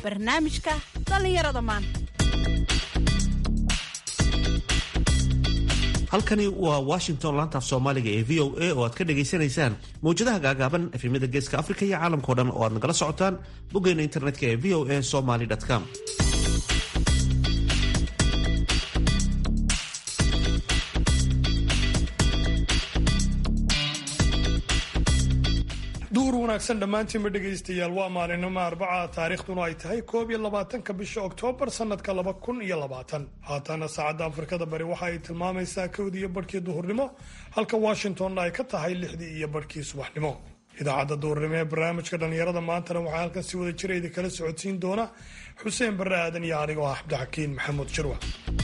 barnaamijka dhallinyarada maanta halkani waa washington laantaaf soomaaliga ee v o a oo aad ka dhagaysanaysaan mawjadaha gaagaaban efemyada geeska afrika iyo caalamkao dhan oo aad nagala socotaan boggeena internetka ee v o a somaly com duhur wanaagsan dhammaantiinba dhegaystayaal waa maalinimo arbaca taariikhduna ay tahay koob iyo labaatanka bisha oktoobar sanadka laba kun iyo labaatan haatana saacadda afrikada bari waxa ay tilmaamaysaa kowdii iyo barhkii duhurnimo halka washingtonna ay ka tahay lixdii iyo barhkii subaxnimo idaacadda duhurnimo ee barnaamijka dhallinyarada maantana waxaa halkan si wada jira idinkala socodsiin doona xuseen barre aadan iyo anigoo ah cabdixakiin maxamuud jirwa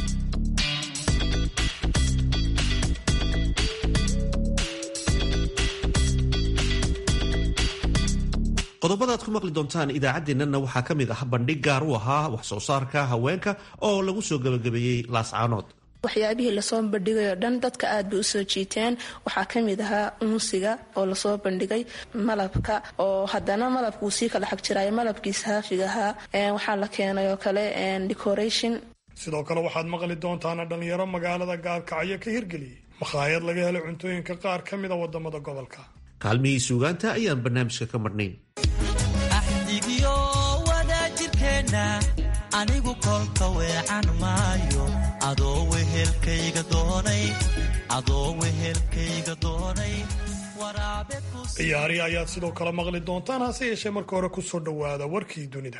qodobada aad ku maqli doontaan idaacaddeenana waxaa ka mid ah bandhig gaar u ahaa wax soo saarka haweenka oo lagu soo gabagabeeyey laascaanood waxyaabihii lasoo bandhigayoo dhan dadka aad bay usoo jiiteen waxaa kamid ahaa unsiga oo lasoo bandhigay malabka oo haddana malabka uu sii kala xag jiraayo malabkii saafiga ahaa waxaa la keenay oo kale decoration sidoo kale waxaad maqli doontaana dhallinyaro magaalada gaalkacyo ka hirgeliyey makhaayad laga helo cuntooyinka qaar ka mida wadamada gobolka kaalmihii suugaanta ayaan barnaamijka ka marnayn axdigiyo wadaajirkeenna anigu kolka weecan maayo adoo wehelkayga doonay adoo wehelkayga doonay waraabe ciyaari ayaad sidoo kale maqli doontaan hase yeeshee marka hore kusoo dhowaada warkii dunida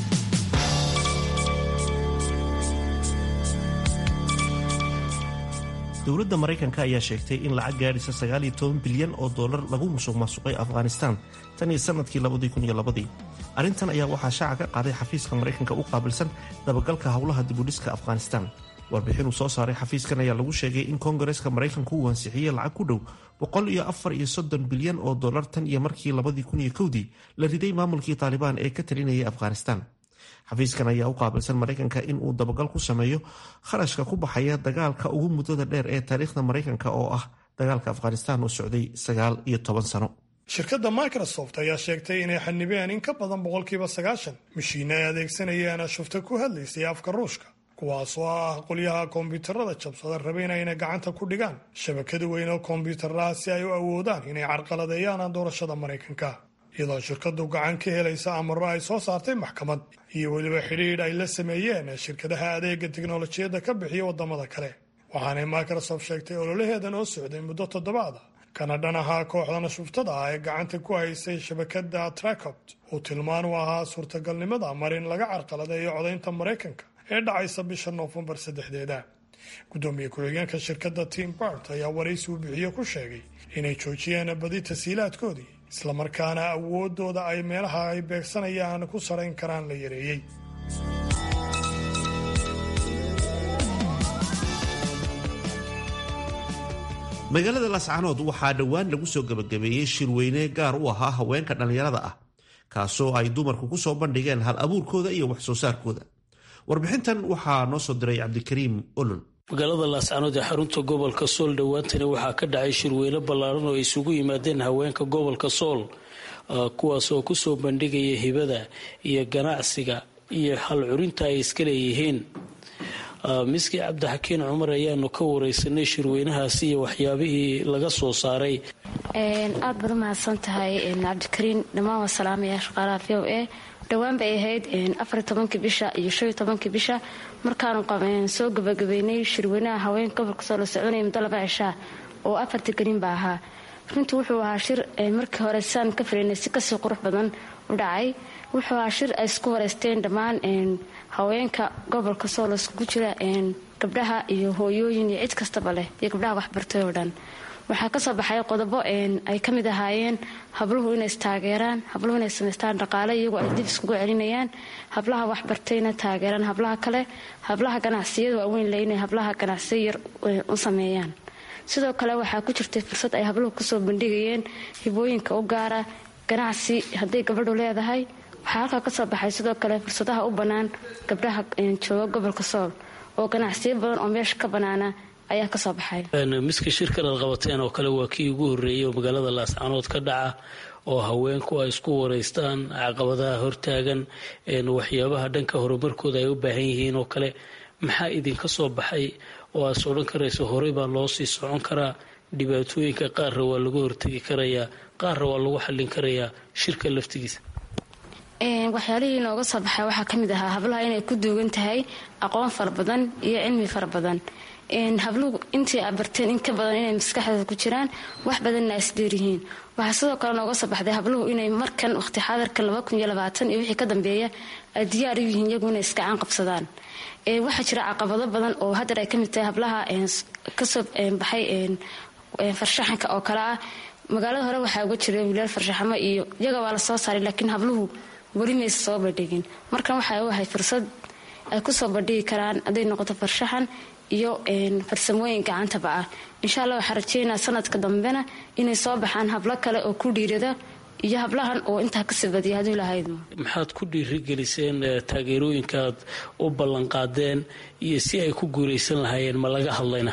dowladda maraykanka ayaa sheegtay in lacag gaadhisa sagaal iyo toban bilyan oo dollar lagu musuq maasuqay afghanistan tan iyo sanadkii labadii kun iyo labadii arrintan ayaa waxaa shaaca ka qaaday xafiiska maraykanka u qaabilsan dabagalka howlaha dibudhiska afghanistan warbixin uu soo saaray xafiiskan ayaa lagu sheegay in koongareeska maraykanku uu ansixiyey lacag ku dhow boqol iyo afar iyo soddon bilyan oo dollar tan iyo markii labadii kun iyo kowdii la riday maamulkii taalibaan ee ka talinayay afghanistan xafiiskan ayaa u qaabilsan maraykanka in uu dabagal ku sameeyo kharashka ku baxaya dagaalka ugu muddada dheer ee taariikhda maraykanka oo ah dagaalka afghanistan oo socday sagaal iyo toban sano shirkadda microsoft ayaa sheegtay inay xanibeen in ka badan boqolkiiba sagaashan mashiine ay adeegsanayeen shufta ku hadlaysay afka ruushka kuwaasoo ah qolyaha kombiyuutarada jabsada rabeyna inay gacanta ku dhigaan shabakada weyn oo kombiyuutaraha si ay u awoodaan inay carqaladeeyaan doorashada maraykanka iyadoo shirkadu gacan ka helaysa amaro ay soo saartay maxkamad iyo weliba xidhiidh ay la sameeyeen shirkadaha adeega tiknolojiyadda ka bixiya wadamada kale waxaanay microsoft sheegtay ololaheedan oo socday muddo toddobaada kana dhan ahaa kooxdana shuftada ah ee gacanta ku haysay shabakada tracopt uu tilmaan u ahaa suurtagalnimada mar in laga carqaladeeyo codaynta maraykanka ee dhacaysa bisha noofembar saddexdeeda gudoomiye ku-xigeenka shirkadda tim bart ayaa waraysi uu bixiye ku sheegay inay joojiyeen badi tasiilaadkoodii islamarkaana awoodooda ay meelaha ay beegsanayaan ku sarayn karaan la yareeyey magaalada laascaanood waxaa dhowaan lagu soo gabagabeeyey shirweyne gaar u ahaa haweenka dhallinyarada ah kaasoo ay dumarku ku soo bandhigeen hal abuurkooda iyo wax soo saarkooda warbixintan waxaa noo soo diray cabdikariim olol magaalada laascaanood ee xarunta gobolka sool dhowaantani waxaa ka dhacay shirweyne ballaaran oo ay isugu yimaadeen haweenka gobolka sool kuwaas oo kusoo bandhigaya hibada iyo ganacsiga iyo hal curinta ay iska leeyihiin miski cabdixakiin cumar ayaanu ka wareysanay shirweynahaasi iyo waxyaabihii laga soo saaray aad baad u mahadsan tahay cabdikariin dhammaan waa salaamaya shaqaalaha v o a dhowaan bay ahayd afar tobankii bisha iyo shan iyo tobankii bisha markaanu soo gabagabeynay shirweynaha haweenka gobolka soo la soconaya muddo laba cishaa oo afartii gariin ba ahaa runtii wuxuu ahaa shir markii hore saan ka filaynay si kasii qurux badan u dhacay wuxuu ahaa shir ay isku wareysteen dhammaan haweenka gobolka sool iskugu jira gabdhaha iyo hooyooyin iyo cid kastaba leh iyo gabdhaha waxbartay oo dhan waxaa kasoo baxay qodobo ay ka mid ahaayeen habluhu inay istaageeraan habluhu inay samaystaan dhaqaale iyagoo ay dib iskugu celinayaan hablaha waxbartayna taageeraan hablaha kale hablaha ganacsiyada waaweyn le inay hablaha ganacsiyo yar u sameeyaan sidoo kale waxaa ku jirtay fursad ay habluhu kusoo bandhigayeen hibooyinka u gaara ganacsi hadday gabadhu leedahay waxaa halkaa kasoo baxay sidoo kale fursadaha u bannaan gabdhaha jooga gobolka sool oo ganacsiyo badan oo meesha ka bannaana ayaa kasoo baxay miska shirkan aad qabateen oo kale waa kii ugu horreeyay oo magaalada laascaanood ka dhaca oo haweenku ay isku wareystaan caqabadaha hortaagan waxyaabaha dhanka horumarkooda ay u baahan yihiin oo kale maxaa idinka soo baxay oo aad sodhan karayso horey baa loo sii socon karaa dhibaatooyinka qaarra waa lagu hortegi karayaa qaarra waa lagu xallin karayaa shirka laftigiisa waxyaalihii inooga soo baxay waxaa ka mid ahaa hablaha inay ku duugan tahay aqoon fara badan iyo cilmi fara badan habluhu intii aad barteen in ka badan inay maskaxdooda ku jiraan wax badanna isdheeryihiin waxaa sidoo kale nooga soo baxday habluhu inay markan waqti xaadarkan iyo wixii ka dambeeya ay diyaar u yihiin iyagu inay iskacaan qabsadaan waxaa jira caqabado badan oo haddar ay ka mid tahay hablaha kasoo baxay farshaxanka oo kale ah magaalada hore waxaa uga jira wilaal farshaxamo iyo iyaga waa la soo saaray laakiin habluhu weli maysa soo bandhigin markan waxay u ahay fursad ay kusoo bandhigi karaan hadday noqoto farshaxan iyo farsamooyin gacantaba ah insha allah waxaa rajeynaa sanadka dambena inay soo baxaan hablo kale oo ku dhiirada iyo hablahan oo intaa kasii badiya haduu lahayd maxaad ku dhiirigeliseen taageerooyinkaad u ballanqaadeen iyo si ay ku guulaysan lahaayeen ma laga hadlayna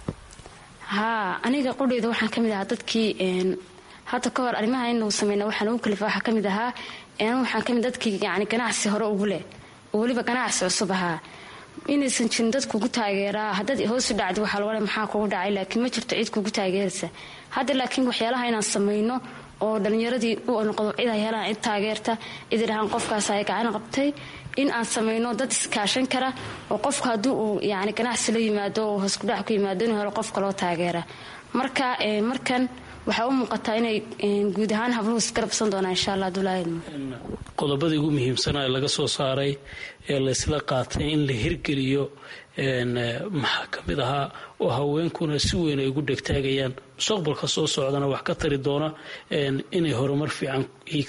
haa aniga qudheyda waxaan ka mid ahaa dadkii hadda ka hor arrimaha inuu sameyna waxaan ugu kalifa waxaa ka mid ahaa waxaan kamid dadkii yani ganacsi hore ugu leh oo weliba ganacsi cusub ahaa inaysan jirin dad kugu taageeraa haddaad hoosu dhacdi waxaa laga maxaa kugu dhacay laakiin ma jirto cid kugu taageeraysa hadda laakiin waxyaalaha inaan sameyno oo dhalinyaradii u noqdo cid ay helaan cid taageerta cid idhahaan qofkaas ay gacan qabtay in aan sameyno dad iskaashan kara oo qofku haddii uu yani ganacsi la yimaado oo hoskudhac ku yimaado inuu helo qofka loo taageera marka markan waxaa u muuqataa inay guud ahaan habluhu isgarabsan doonaan insha allah dulaahidmo qodobadii ugu muhiimsanaa laga soo saaray ee laysla qaatay in la hirgeliyo maxaa ka mid ahaa oo haweenkuna si weyn ay ugu dhegtaagayaan mustaqbalka soo socdana wax ka tari doona inay horumar fiican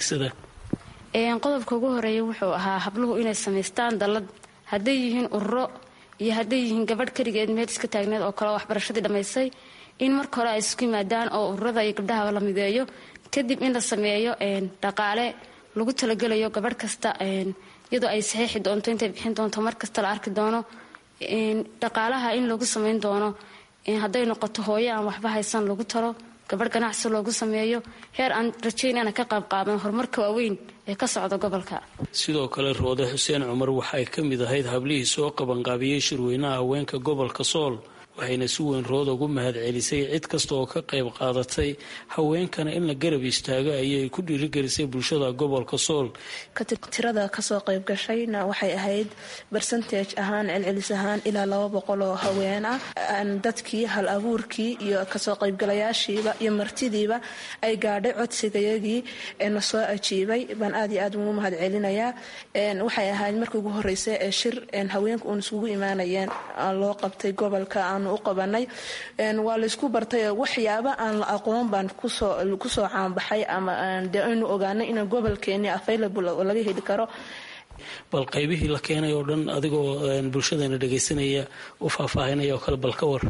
hiigsadaan qodobka ugu horeeya wuxuu ahaa habluhu inay samaystaan dallad hadday yihiin ururo iyo hadday yihiin gabadh keligeed meel iska taagneed oo kale waxbarashadii dhammaysay in marka hore ay isku yimaadaan oo ururada iyo gabdhahaba la mideeyo kadib in la sameeyo dhaqaale lagu talagelayo gabadh kasta iyadoo ay saxiixi doonto intay bixin doonto mar kasta la arki doono dhaqaalaha in lagu sameyn doono hadday noqoto hooyo aan waxba haysan lagu talo gabadh ganacsi loogu sameeyo heer aan rajaynana ka qaybqaaban horumarka waaweyn ee ka socda gobolka sidoo kale roode xuseen cumar waxay ka mid ahayd hablihii soo qabanqaabiyey shirweynaha haweenka gobolka sool waxayna si weyn rood ugu mahad celisay cid kasta oo ka qayb qaadatay haweenkana in la garab istaago ayay ku dhiirigelisay bulshada gobolka sool tirada kasoo qayb gashayna waxay ahayd bersentage ahaan celcelis ahaan ilaa laba boqol oo haween ah dadkii hal abuurkii iyo kasoo qaybgalayaashiiba iyo martidiiba ay gaadhay codsigayagii na soo ajiibay baan aad iyo aad ugu mahad celinayaa waxay ahayd markii ugu horeysa ee shir haweenka uun isugu imaanayeen loo qabtay gobolka u qabanay waa laysku bartay waxyaaba aan la aqoon baan kusoo caanbaxay ama de aynu ogaanay in gobolkeeni available laga heli karo bal qaybihii la keenay oo dhan adigoo bulshadana dhagaysanaya u faahfaahinaya oo kale bal ka war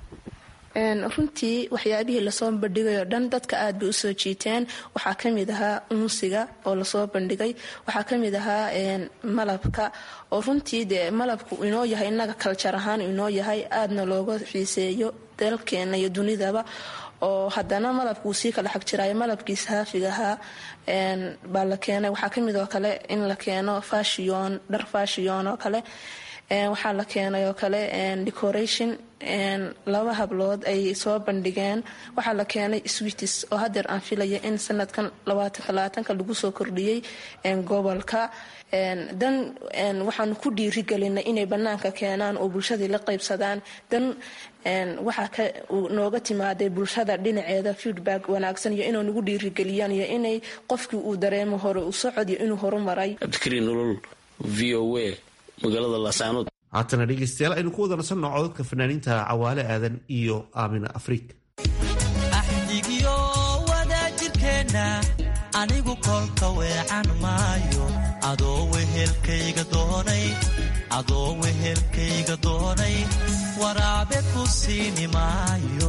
runtii waxyaabihii lasoo bandhigay oo dhan dadka aad bay usoo jiiteen waxaa kamid ahaa unsiga oo lasoo bandhigay waxaa kamid ahaa malabka oo runtii dee malabku inoo yahay inaga kaljar ahaan inoo yahay aadna looga xiiseeyo dalkeena iyo dunidaba oo haddana malabka uu sii kala xag jiraayo malabkii saafiga ahaa baa la keenay waxaa kamid oo kale in la keeno fashion dhar fashion oo kale waxaa la keenay oo kale decoration laba hablood ay soo bandhigeen waxaa la keenay switis oo hadeer aan filaya in sanadkan labaatanka lagu soo kordhiyey gobolka dan waxaanu ku dhiirigelinay inay banaanka keenaan oo bulshadii la qaybsadaan dan waxaa nooga timaaday bulshada dhinaceeda feedback wanaagsan iyo inay nagu dhiirigeliyaan iyo inay qofkii uu dareemo hore u socod iyo inuu horumaray cabdikariin nolol v o a magaalada laascaanood haatana dhegeystayaal aynu ku wada nasanno codadka fanaaniinta cawaale aadan iyo aamina afriik axdigiyo wadaajirkeenna anigu kolka weecan maayo adoo wehelkayga doonay adoo wehelkayga doonay waraabe ku siini maayo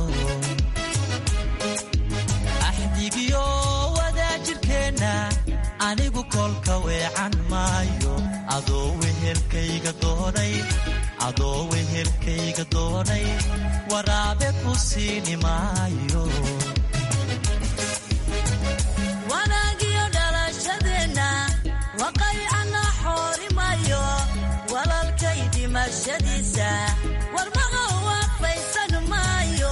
axdigiyo wadaajirkeenna anigu kolka weecan maayo adoo wehelkayga doonay adoo wehelkayga doonay waraabe ku siini maayo wanaagiyo dhalashadeenna waqaycana xoorimayo walalkay dhimashadiisa warmaqa waafaysan maayo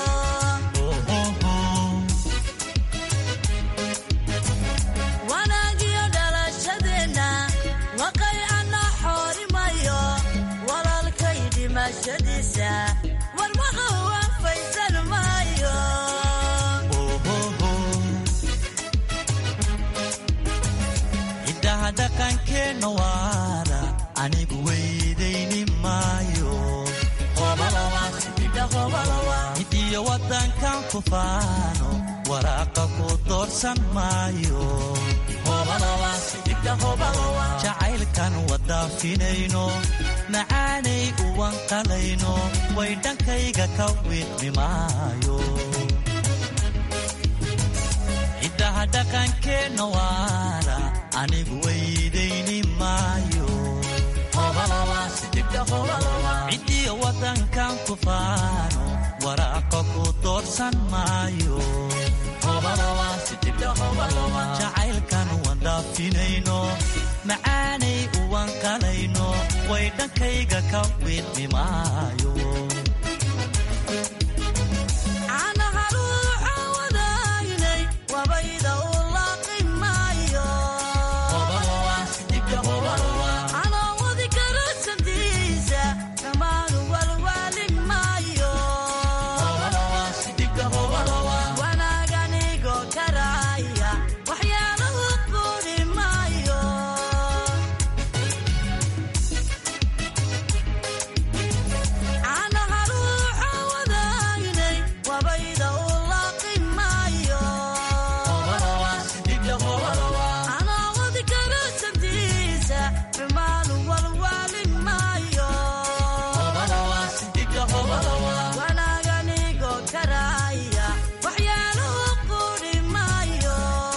wanaagiyo dhalashadeenna waqaycana xoorimayo walalkay dhimashadiisa warmaqa waafaysan maayo ciddaha dhaqankeenna waara anigu weydayni maayo cidiyo wadankan ku faano waraaqa ku doorsan maayo jacaylkan wadaafinayno macaanay uwan qalayno way dhankayga ka wiidmi maayo ciddaha dhaqankeenna waara anigu weydayni maayo cidiyo wadankan ku faano waraaqa ku doorsan maayo jacaylkan wandaafinayno macaanay uwan qalayno way dhankayga ka wiidmi maayo caanaha ruuxa wadaagnay wabayda u laaqi maayo caloowadi karasantiisa dhammaanu walwaali maayo wanaaganigo karaaya waxyaalahu quudi maayo caanaha ruuxa wadaagnay wabayda u laaqi maayo caloowadi karasantiisa xumaanu walwaali maayo wanaaganigo karaaya waxyaalahu quudi maayo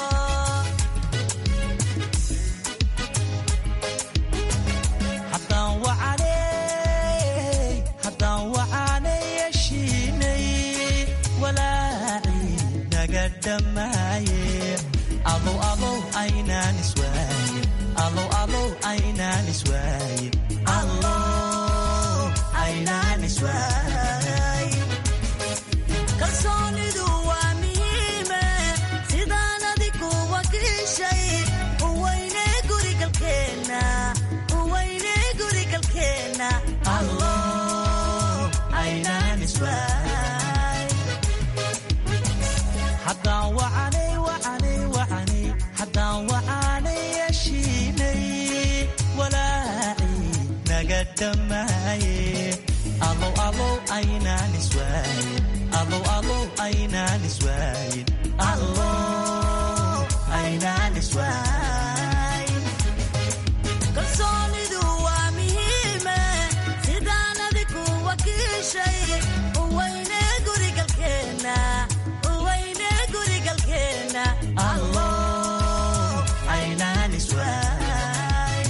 haddaan wacanay haddaan wacanay yeshiinay walaacii naga dhammaaye alow alow aynaan iswaayin alow alow aynaan iswaayin allow aynaan iswaayin kalsoonidu waa muhiime sidaan adigu wakiishay uweyne gurigalkeenna uweyne gurigalkeenna allow aynaan iswaayin haddaan wacanay wacanay wacanay haddaan wacanay yeshiinay walaacii naga dhammaaye alow alow aynaan iswaayin alow alow aynaan iswaayin allow aynaan iswaayin kalsoonidu waa muhiime sidaan adigu wakiishay uweyne gurigalkeenna uweyne gurigalkeenna allow aynaan iswaayin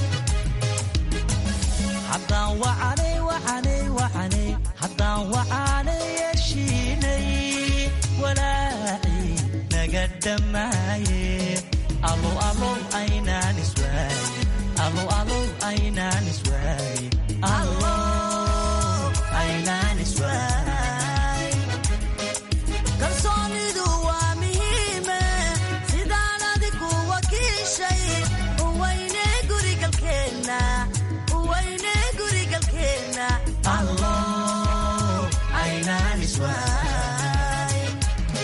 haddaan wacanay wacanay wacanay haddaan wacanay yeshiinay walaacii naga dhammaaye alow alow aynaan iswaayin alow alow aynaan iswaayin allow aynaan iswaayin kalsoonidu waa muhiime sidaan adigu wakiishay uweyne gurigalkeenna uweyne gurigalkeenna allow aynaan iswaayin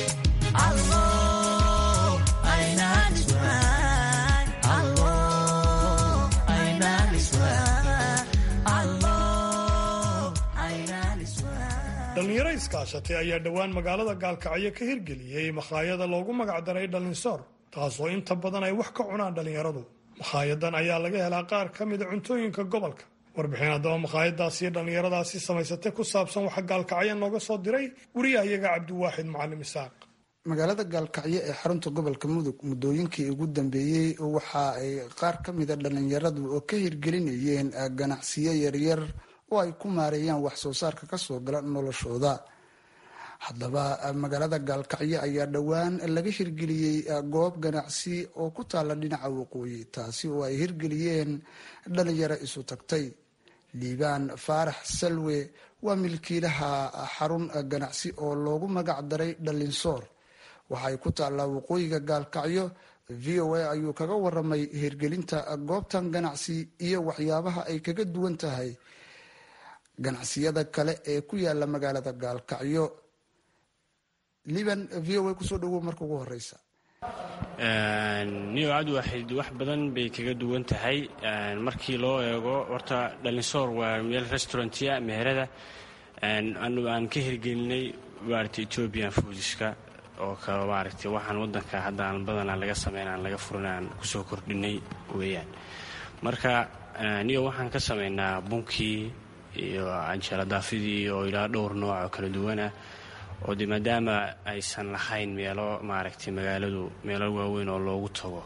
allow aynaan iswaayin allow aynaan iswaayin allow aynaan iswaayin dhallinyaro iskaashatay ayaa dhowaan magaalada gaalkacyo ka hirgeliyey makhaayada loogu magacdaray dhalinsoor taasoo inta badan ay wax ka cunaan dhallinyaradu makhaayadan ayaa laga helaa qaar ka mida cuntooyinka gobolka warbixin haddaba makhaayadaasi iyo dhallinyaradaasi samaysatay ku saabsan waxa gaalkacyo nooga soo diray wariyahayaga cabdiwaaxid macalim isaaq magaalada gaalkacyo ee xarunta gobolka mudug muddooyinkii ugu dambeeyey waxa ay qaar ka mida dhallinyaradu oo ka hirgelinayeen ganacsiyo yaryar oo ay ku maareeyaan wax soo saarka kasoo gala noloshooda haddaba magaalada gaalkacyo ayaa dhowaan laga hirgeliyey goob ganacsi oo ku taalla dhinaca waqooyi taasi oo ay hirgeliyeen dhalinyaro isu tagtay liibaan faarax salwe waa milkiilaha xarun ganacsi oo loogu magac daray dhalinsoor waxay ku taallaa waqooyiga gaalkacyo v o a ayuu kaga waramay hirgelinta goobtan ganacsi iyo waxyaabaha ay kaga duwan tahay ganacsiyada kale ee ku yaala magaalada gaalkacyo liban v o a kusoo dhawow marka ugu horeysa niyo cabdiwaxid wax badan bay kaga duwan tahay markii loo eego horta dhalinsoor waa meel restaurantia meherada aan ka hirgelinay maarata ethoobian foodiska oo kale maaragtay waxaan wadanka hadda aan badanaa laga sameyn aan laga furin aan kusoo kordhinay weeyaan marka niyo waxaan ka sameynaa bunkii iyo canjeeladaafidii oo ilaa dhowr nooc oo kala duwan ah oo de maadaama aysan lahayn meelo maaragtay magaaladu meelo waaweyn oo loogu tago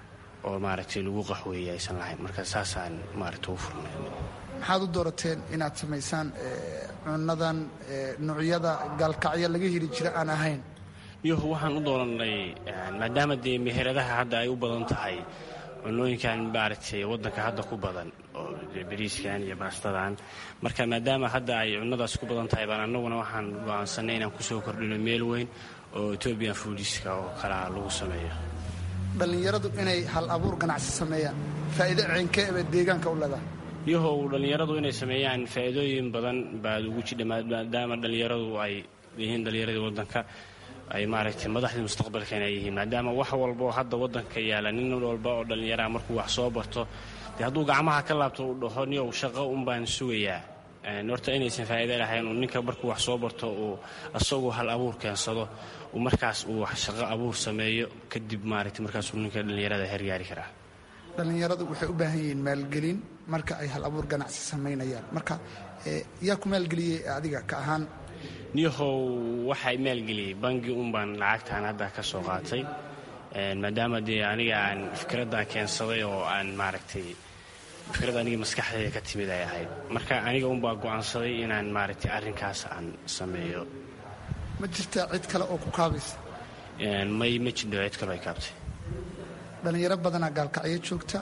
oo maaragtay lagu qaxweeye aysan lahayn marka saasaan maaragtay ugu furnay maxaad u doorateen inaad samaysaan cunadan noocyada gaalkacyo laga heli jira aan ahayn yuh waxaan u dooranay maadaama dee meheradaha hadda ay u badan tahay cunooyinkan maaragtay wadanka hadda ku badan oo bariiskan iyo baastadan marka maadaama hadda ay cunadaas ku badan tahay baan annaguna waxaan go-aansanay inaan kusoo kordhino meel weyn oo ethoobian foodiska oo kalea lagu sameeyo dhallinyaradu inay hal abuur ganacsi sameeyaan faa'iido ceenkee bay deegaanka u leedahay yahow dhallinyaradu inay sameeyaan faa'iidooyin badan baad ugu jidha maadaama dhallinyaradu ay yihiin dhallinyaradii wadanka ay maaragtay madaxdii mustaqbalkan ay yihiin maadaama wax walba oo hadda wadanka yaala nin walba oo dhallinyaraha markuu wax soo barto dee hadduu gacmaha ka laabto uu dhaho niyow shaqo un baan sugayaa horta inaysan faa'iido lahayn uu ninka markuu wax soo barto uu asagoo hal abuur keensado uu markaas uu shaqo abuur sameeyo kadib maaragtay markaasuu ninka dhallinyarada hergaari karaa dhallinyaradu waxay u baahan yihiin maalgelin marka ay hal abuur ganacsi samaynayaan marka yaa ku maalgeliyey adiga ka ahaan niyahow waxay maalgeliyey bangi un baan lacagtaan hadda ka soo qaatay maadaama dee aniga aan fikraddan keensaday oo aan maaragtay fikrad aniga maskaxdayda ka timid ay ahayd marka aniga unbaa go'aansaday inaan maaragtay arrinkaas aan sameeyo ma jirtaa cid kale oo ku kaabaysa may ma jidho cid kaloo ay kaabtay dhallinyaro badanaa gaalkacyo joogta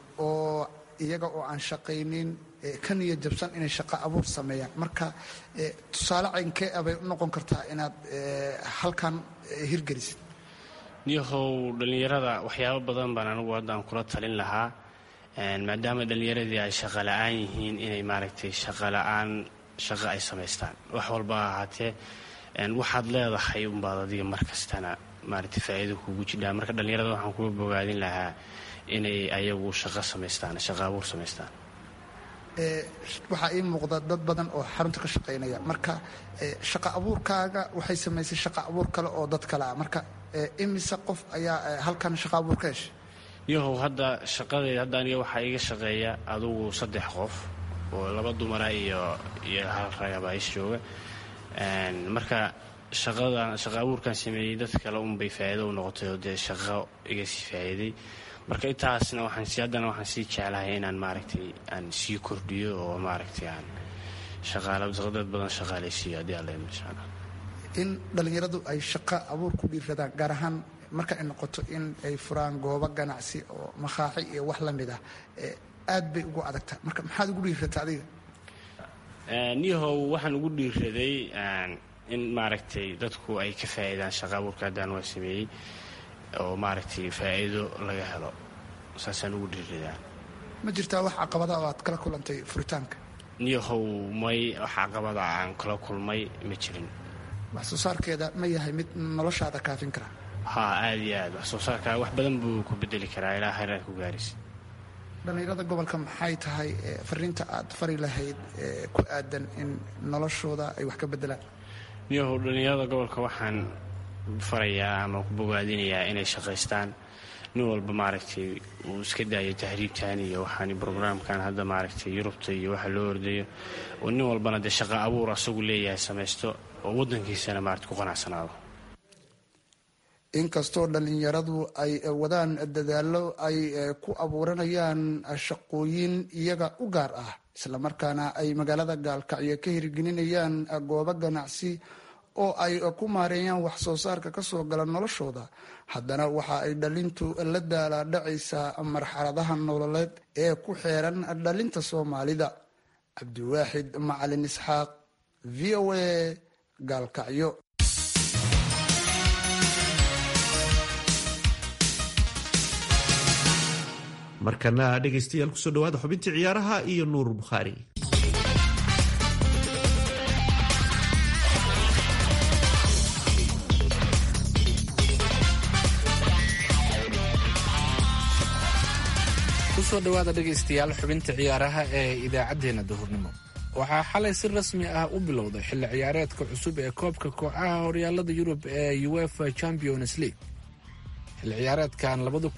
oo iyaga oo aan shaqaynin ka niya jabsan inay shaqo abuur sameeyaan marka tusaale caynkee abay u noqon kartaa inaad halkan hirgelisid niyahow dhallinyarada waxyaabo badan baan anigu haddaan kula talin lahaa maadaama dhallinyaradii ay shaqa la'aan yihiin inay maaragtay shaqa la'aan shaqo ay samaystaan wax walba ha ahaatee waxaad leedahay unbaad adiga mar kastana maaragtay faa'iido kugu jidhaa marka dhallinyarada waxaan kuga bogaadin lahaa inay ayagu shaqo samaystaan shaqo abuur samaystaan waxaa ii muuqda dad badan oo xarunta ka shaqaynaya marka shaqa abuurkaaga waxay samaysay shaqa abuur kale oo dad kale ah marka imise qof ayaa halkan shaqa abuur ka heshay yahow hadda shaqadeeda hadda aniga waxaa iga shaqeeya adugu saddex qof oo laba dumara iyo iyo hal ragaba is jooga marka shaqadan shaqa abuurkan sameeyey dad kale unbay faa'iido u noqotay oo dee shaqo iga sii faa'iiday marka intaasna waxaan si haddana waxaan sii jeclahay inaan maaragtay aan sii kordhiyo oo maaragtay aan shaqaala dad badan shaqaalaysiiyo haddii alla insha allah in dhallinyaradu ay shaqo abuur ku dhiiradaan gaar ahaan marka ay noqoto in ay furaan goobo ganacsi oo makaaxi iyo wax la mid ah aad bay ugu adagtaa marka maxaad ugu dhiirata adiga niyahow waxaan ugu dhiiraday in maaragtay dadku ay ka faa'iidaan shaqa abuurka haddaan waa sameeyey oo maaragtay faa'iido laga helo saasaan ugu dhiiradaa ma jirtaa wax caqabada oo aad kala kulantay furitaanka niyahow may wax caqabada aan kala kulmay ma jirin wax soo saarkeeda ma yahay mid noloshaada kaafin kara haa aada iyo aad wax soo saarkaa wax badan buu ku bedeli karaa ilaa hayraad ku gaaraysa dhallinyarada gobolka maxay tahay fariinta aad fari lahayd ku aadan in noloshooda ay wax ka bedelaan niyahow dhallinyarada gobolka waxaan farayaa ama ku bogaadinayaa inay shaqaystaan nin walba maaragtay uu iska daayo tahriibtan iyo waxaan brograamkan hadda maaragtay yurubta iyo waxa loo ordayo oo nin walbana dee shaqa abuur asagu leeyahay samaysto oo waddankiisana maarata ku qanacsanaado inkastoo dhallinyaradu ay wadaan dadaallo ay ku abuuranayaan shaqooyin iyaga u gaar ah islamarkaana ay magaalada gaalkacyo ka hirgelinayaan goobo ganacsi oo ay ku maareeyaan wax soo saarka kasoo gala noloshooda haddana waxa ay dhalintu la daalaadhacaysaa marxaladaha nololeed ee ku xeeran dhalinta soomaalida cabdiwaaxid macalin isxaaq v o a gaalkacyo markana dhegaystayaal kusoo dhawaada xubintii ciyaaraha iyo nuur bukhaari kusoo dhowaada dhegaystayaal xubinta ciyaaraha ee idaacaddeenna duhurnimo waxaa xalay si rasmi ah u bilowday xilli ciyaareedka cusub ee koobka kooxaha horyaalada yurub ee uefa champions league xilli ciyaareedkan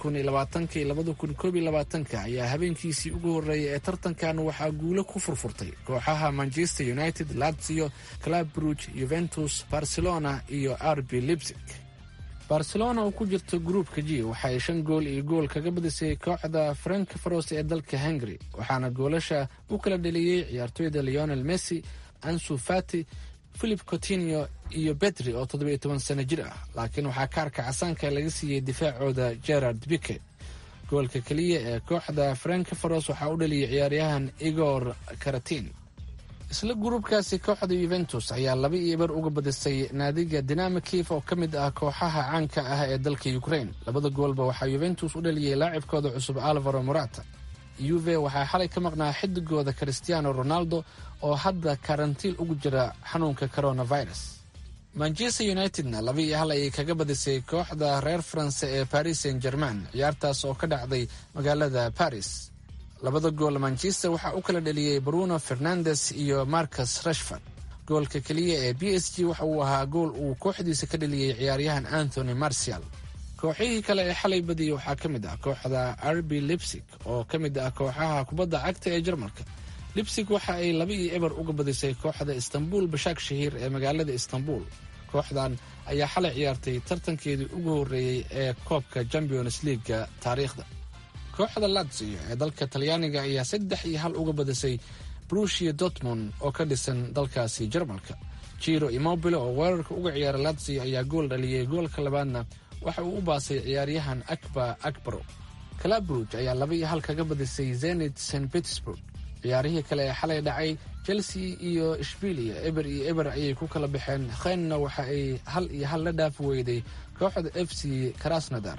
ayaa habeenkiisii ugu horreeyay ee tartankan waxaa guulo ku furfurtay kooxaha manchester united lazio club bruge yuventus barcelona iyo rb lipsig barcelona oo ku jirta gruupka g waxaay shan gool iyo gool kaga badisay kooxda frankfaros ee dalka hungary waxaana goolasha u kala dheliyey ciyaartoyda leonel messi ansu fati philip cotinio iyo betri oo toddobiyo toban sano jir ah laakiin waxaa kaarka casaanka laga siiyey difaacooda gerard bike goolka keliya ee kooxda frankfaros waxaa u dhaliyay ciyaaryahan igor karatin isla gruubkaasi kooxda yuventus ayaa laba iyo bar uga badisay naadiga dinamo kief oo ka mid ah kooxaha caanka ah ee dalka ukraine labada goolba waxaa yuventus u dhaliyey laacibkooda cusub alvaro morata yuve waxaa xalay ka maqnaa xidigooda christiano ronaldo oo hadda karantiil ugu jira xanuunka coronavirus manchester unitedna laba iyo hal ayay kaga badisay kooxda reer faranse ee paris saint german ciyaartaas oo ka dhacday magaalada paris labada gool manchester waxaa u kala dheliyey bruno fernandes iyo marcus rashford goolka keliya ee b s g waxa uu ahaa gool uu kooxdiisa ka dheliyey ciyaaryahan anthony marcial kooxihii kale ee xalay badiyey waxaa ka mid ah kooxda rb lipsig oo ka mid ah kooxaha kubadda cagta ee jarmalka lipsig waxa ay laba iyo eber uga badisay kooxda istanbul bashaak shahiir ee magaalada istanbul kooxdan ayaa xalay ciyaartay tartankeedii ugu horreeyey ee koobka champions leaguega taariikhda kooxda lazio ee dalka talyaaniga ayaa saddex iyo hal uga badisay brushia dortmund oo ka dhisan dalkaasi jarmalka jiro immobile oo weerarka uga ciyaara lazio ayaa gool dhaliyey goolka labaadna waxa uu u baasay ciyaaryahan akba akbaro calabruj ayaa laba iyo hal kaga badisay zenit st petersburg ciyaarihii kale ee xalay dhacay chelsea iyo ishbilia eber iyo eber ayay ku kala baxeen khenna waxa ay hal iyo hal la dhaafi weyday kooxda f c krasnodar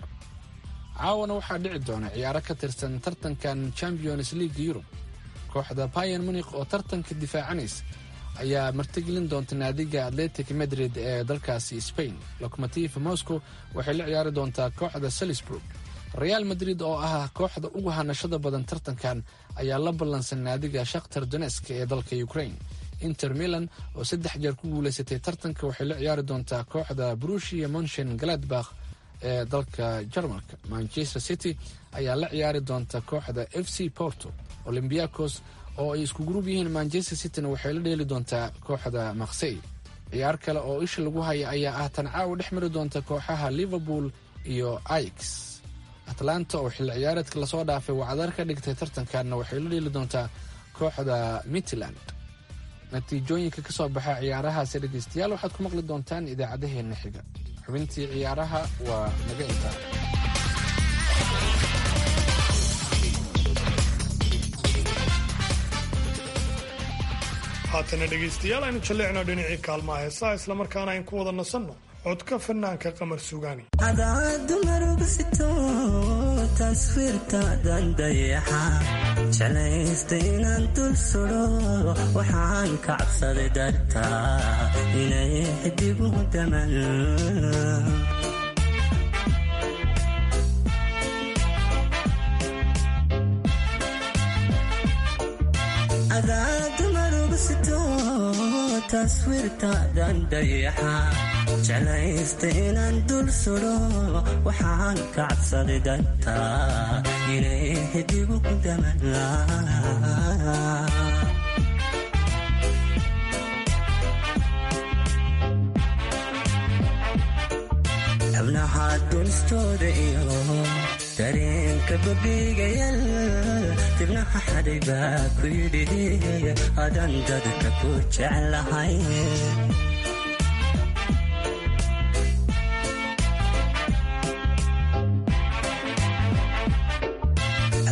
caawana waxaa dhici doona ciyaaro ka tirsan tartankan champions league yurub kooxda bayan munik oo tartanka difaacanaysa ayaa martigelin doonta naadiga atletic madrid ee dalkaasi spain locomotiv moscow waxay la ciyaari doontaa kooxda salisburg real madrid oo ah kooxda ugu hanashada badan tartankan ayaa la ballansan naadiga shakhtar donesk ee dalka ukraine inter milan oo saddex jeer ku guulaysatay tartanka waxay la ciyaari doontaa kooxda brushia monshen galadbakh ee dalka jarmalka manchester city ayaa la ciyaari doonta kooxda f c porto olymbiacos oo ay isku gruub yihiin manchester cityna waxay la dheeli doontaa kooxda maksey ciyaar kale oo isha lagu haya ayaa ah tan caawa dhex mari doonta kooxaha liverpool iyo ix atlanta oo xilli ciyaareedka lasoo dhaafay wacdar ka dhigtay tartankanna waxay la dheeli doontaa kooxda mitland natiijooyinka ka soo baxa ciyaarahaasi dhegaystayaal waxaad ku maqli doontaan idaacadaheenna xiga xubintii ciyaaraha waa naga intaa haatana dhegaystayaal aynu jalleecno dhinacii kaalmaha heesaha islamarkaana ayn ku wada nasanno codka fanaanka qamar sugaani adadumarugusito taswiirtaadan dayaxa jeclaysta inaan dul sudo waxaan ka cabsaday dartaa inay xidigu daman adadumarugusito taswiirtaadan dayaxa jeclaysta inaan dul sudo waxaan ka cabsaday dartaa inay xidigu daman xubnaha dunistooda iyo dareenka babigayal dibnaha xaday baa ku yidhi adan dadka ku jeclahay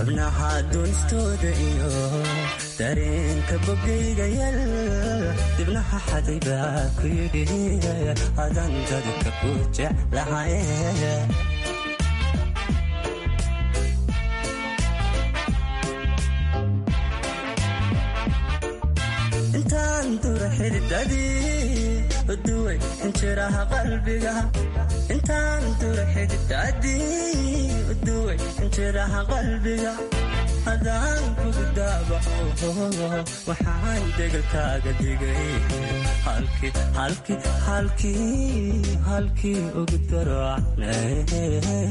xubnaha duunistooda iyo dareenka bogayga yal dibnaha xaday baa ku yidhi adan dadka ku jeclahay intaan dura xididadii uduway injiraha qalbiga intaan dura xididadii uduway injiraha qalbiga hadaan kugu daabaco waxaan degalkaaga dhigay halkii halkii halkii halkii ugu darocnay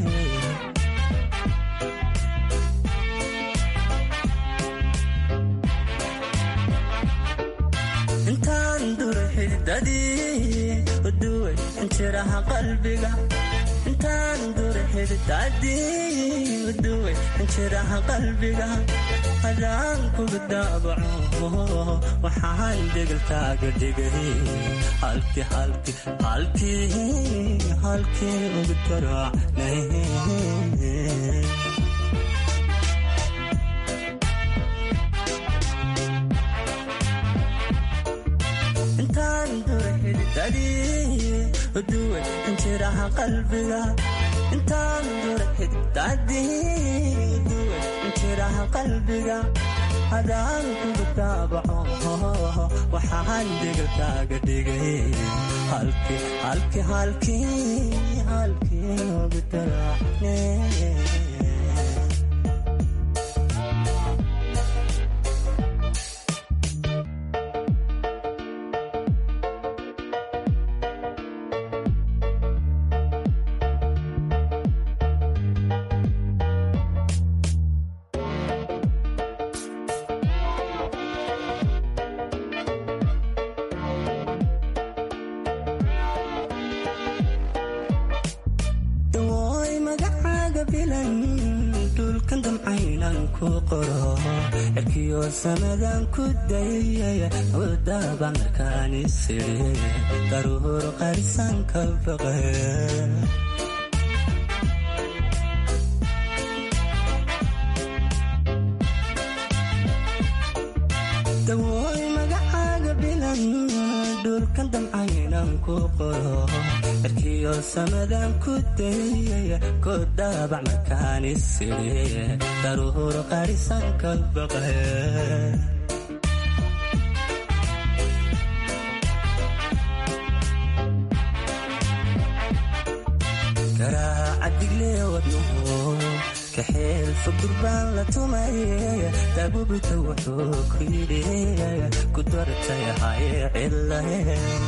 intaan dura xididadii uduway injiraha qalbiga intaan dura xididadii uduway injiraha qalbiga hadaan kugu daabaco waxaan degalkaaga dhigay halkii halkii halkii halkii ugu darocnay intaan dura xididadii uduway injiraha qalbiga intaan dura xididadii uduway injiraha qalbiga hadaan kugu daabaco waxaan degalkaaga dhigay halkii halkii halkii halkii ugu daracnay dawooy magacaaga bilan dhulkan damcaynan ku qoro cirkiyo samadan ku dayay wadaba markaan isiri daruur qarisan ka baqe dawooy magacaaga bilan dhulkan damcaynan ku qoro cirkiyo samadan ku dayay ku daabac markaan isiri daruur qarisan ka baqe garaaca digle wadnuhu kaxeel fugurbaan la tumay daabubita wuxuu ku yidhi ku dartay hay cilahe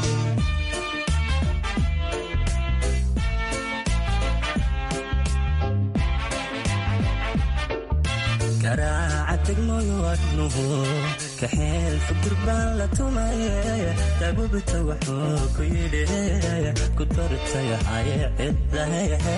garaaca degmooyo wadnuhu kaxeel fugurbaan la tumay daabubita wuxuu ku yidhi ku dartay hay cilahe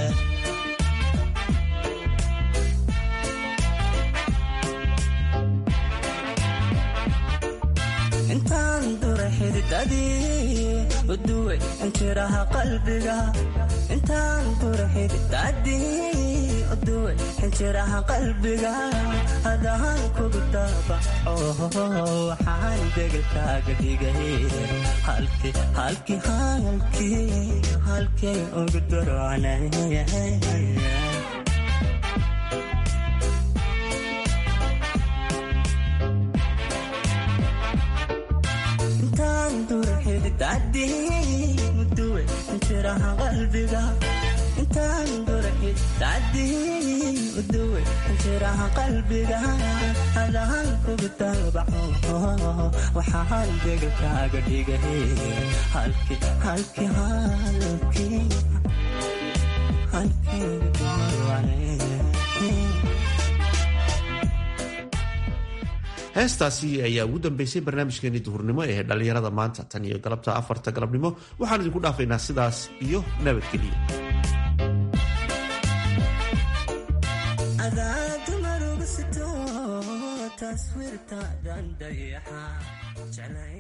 intaan dura xididadii uduway injiraha qalbiga intaan dura xididadii uduway injiraha qalbiga hadaan kugu daabaco waxaan degalkaaga dhigay halkii halkii halkii halkii ugu darocnay intaan dura xididadii uduway injiraha qalbiga intaan dura xididadii uduway injiraha qalbiga hadaan kugu daabaco waxaan degalkaaga dhigay halkii halkii halkii halkii ugu darocnay heestaasi ayaa ugu dambeysay barnaamijkeeni duhurnimo ee dhallinyarada maanta tan iyo galabta afarta galabnimo waxaan idinku dhaafaynaa sidaas iyo nabadgelyo adaadumar uga sito taswiirta dandayaxa jeclay